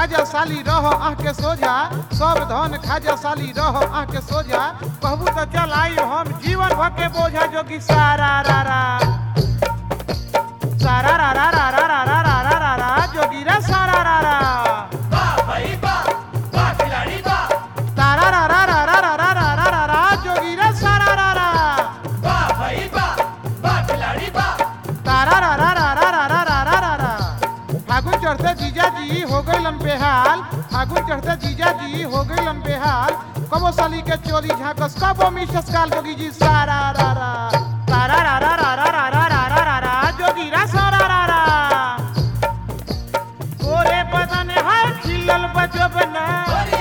खाजा साली रह आँख के सोझा सब धन खाजा साली रह आँख के सोझा कहबू तो चल आई हम जीवन भर के बोझा जोगी सारा रा रा सारा रा रा रा रा रा रा रा रा रा रा जोगी रा सारा रा रा वाह भाई वाह वाह खिलाड़ी वाह तारा रा रा रा रा रा रा रा रा रा रा जोगी रा सारा रा रा वाह भाई वाह वाह खिलाड़ी वाह तारा रा रा रा रा रा रा रा रा रा रा फागुन चढ़ते जीजा जी हो गई बेहाल फागुन चढ़ते जीजा जी हो गई बेहाल कबो साली के चोरी झाकस कबो मिसस काल जोगी जी सारा रा रा तारा रा रा रा रा रा रा रा रा रा रा जोगी रा सारा रा रा गोरे बदन है खिलल बजबना होरी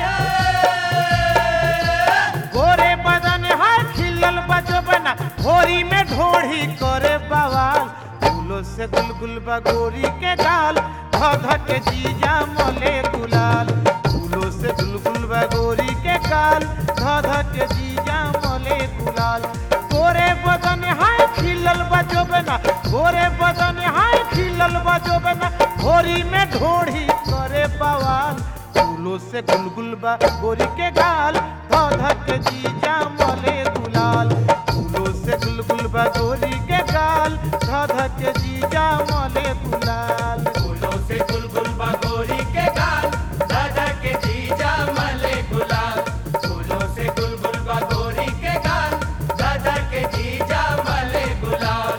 है गोरे बदन है खिलल बजबना होरी में ढोढ़ी करे बवाल फूलों से गुलगुल बगोरी के गाल धध के जीजा मोले गुलाल फूलों से गुलगुल बगोरी के गाल धध के जीजा मोले गुलाल गोरे बदन है खिलल बजबना गोरे बदन है खिलल बजबना होरी में ढोढ़ी करे बवाल फूलों से गुलगुल बा गोरी के गाल धक जीजा मले गुलाल फूलों से गुलगुल बा गोरी के गाल धक जीजा मले गुलाल फूलों से गुलगुल बगोरी के गाल दादा के जीजा मले गुलाल फूलों से गुलगुल बगोरी के गाल दादा के जीजा मले गुलाल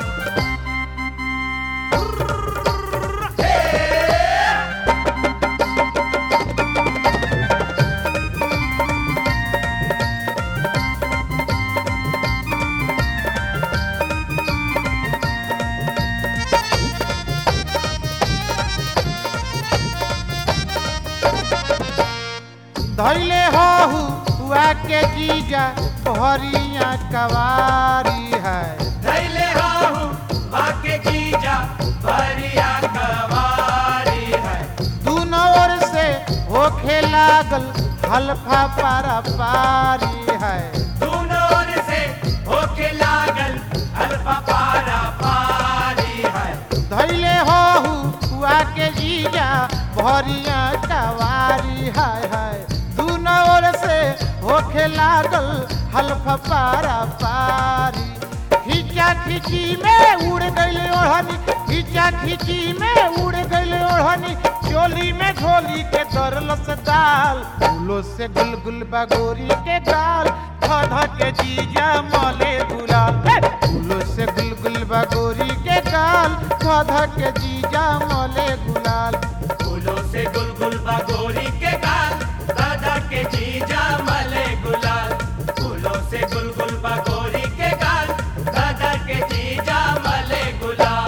धैले हो हुआ के जीजा भरिया कवारी है धैले हाहू भाग्य जीजा भरिया कवारी है दोनों ओर से होखे लागल हल्फा पारा पारी है दोनों ओर से होके लागल अल्फा पारा पारी है धैले हो हुआ के जीजा भरिया कवारी हाय हाय दोनों ओर से होखे लागल हल्फ पारा पारी खींचा खींची में उड़ गई ओढ़नी खींचा खींची में उड़ गई ओढ़नी चोली में झोली के दरलस दाल फूलों से गुलगुल बगोरी के गाल धध के जीजा मले गुलाल हे! फूलों से गुलगुल बगोरी के गाल धध के जीजा मले गुलाल फूलों से गुलगुल बगोरी के गाल दादा के जीजा मले गुलाल फूलों से गुलगुल बगोरी के गाल दादा के जीजा मले गुलाल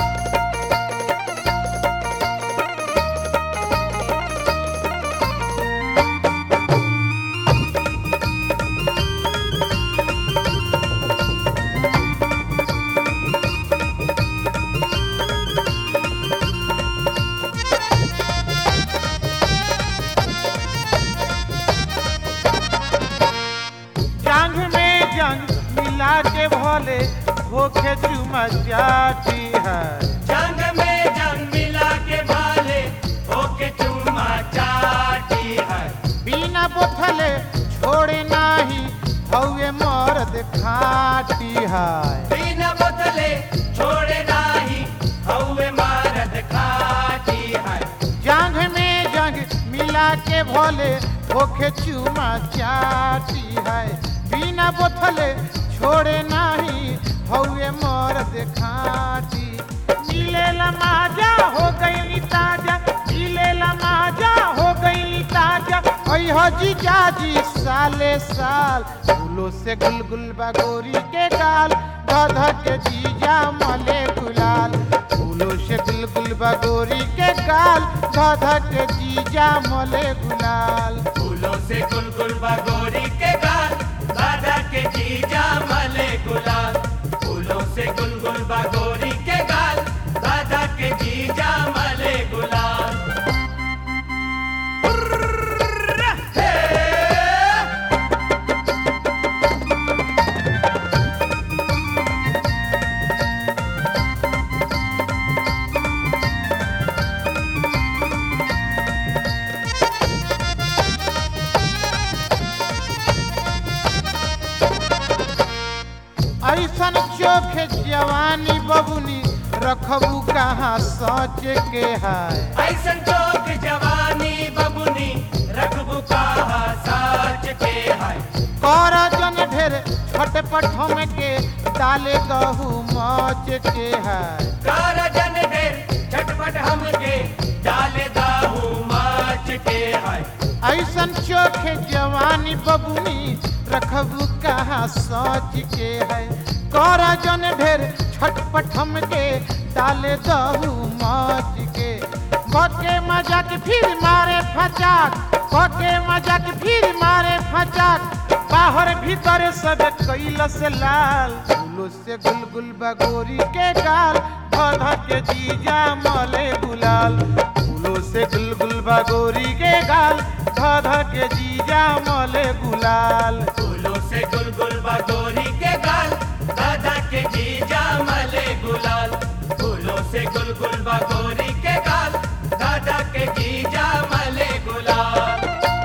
जंग में जंग मिला के भोले होके चुमा जाती है जंग में जंग मिला के भाले होके चुमा चाटी है बिना बोथले छोड़े नाही हौए मर्द खाटी है बिन बदले छोड़े नाही हौवे मारद खाटी है जंग में जंग मिला के भोले होके चुमा चाटी है बिना बोथले छोड़े नाही हौए मर्द खाटी मिलेला माजा हो गई ताजा मिलेला माजा हो गई ताजा अह जीजा जी साले साल फूलों से गुलगुल बगोरी के गाल धध के जीजा मले गुलाल फूलों से गुलगुल बगोरी के गाल धध के जीजा मले गुलाल फूलों से गुलगुल बगोरी के गाल दादा के जीजा मले गुलाल फूलों से गुलगुल बगोरी के गाल दादा के जीजा मले गुलाल हे! जवानी बबुनी रखबू कहाँ सोच के है ऐसन चौक जवानी बबुनी रखबू कहा साच के है कर जन ढेर छटपट हम के डाले गहू मौज के है कार जन ढेर झटपट हमके डाले दाहू माच के है ऐसन चोखे जवानी बबुनी रखबू कहाँ सोच के है कर जन ढेर छटपट हम के डाले दहू मौज के बके मजाक फिर मारे फचाक बके मजाक फिर मारे फचाक बाहर भीतर सब कैल से लाल फूलो से गुलगुल बगोरी के गाल धध के जीजा मले गुलाल फूलो से गुलगुल बगोरी के गाल धध के जीजा मले गुलाल फूलों से गुलगुल बगोरी के गाल दादा के जीजा मले गुलाल फूलों से गुलगुल बगोरी के गाल दादा के जीजा मले गुलाल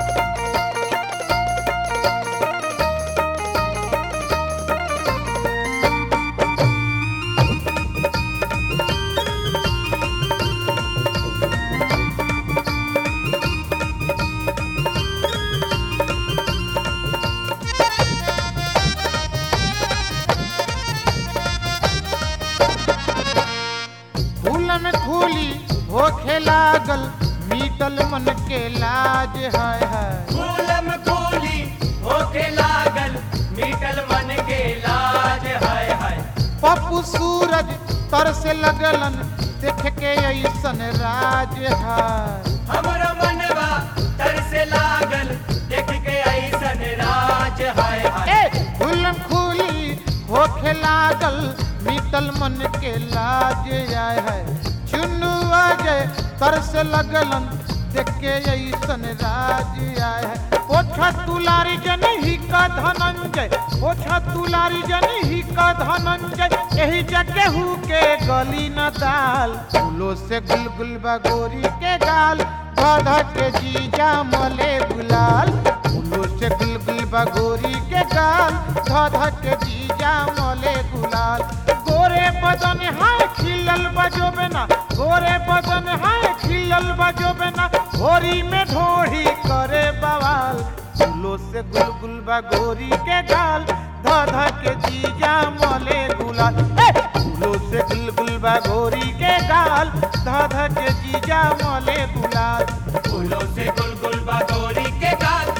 फूल में खूली होखे लागल मीटल मन के लाज है है फूलम फूली होके लागल मीटल मन के लाज हाय हाय पप्पू सूरज तर से लगलन देख के ऐसन राज है हमरो मनवा तर से लागल देख के ऐसन राज हाय हाय ए फूलम खूली होखे लागल मीटल मन के लाज आय है चुन्नू अजय तर से लगलन देख के ऐसन राज आय है ओछा तुलारी जन ही का धनंजय ओछा तुलारी जन ही का धनंजय यही जगह के गली न दाल फूलों से गुलगुल बगोरी के गाल धध के जीजा मले गुलाल फूलों से गुलगुल बगोरी के गाल धध के जीजा मले गुलाल गोरे बदन है खिलल बजोबे ना गोरे बदन है खिलल बजोबे ना होरी में ढोढ़ी करे बवाल फूलों से गुलगुल बगोरी के गाल धध के जीजा मले गुलाल ए, फूलों से गुलगुल बगोरी के गाल धध के जीजा मले गुलाल फूलों से गुलगुल बगोरी के गाल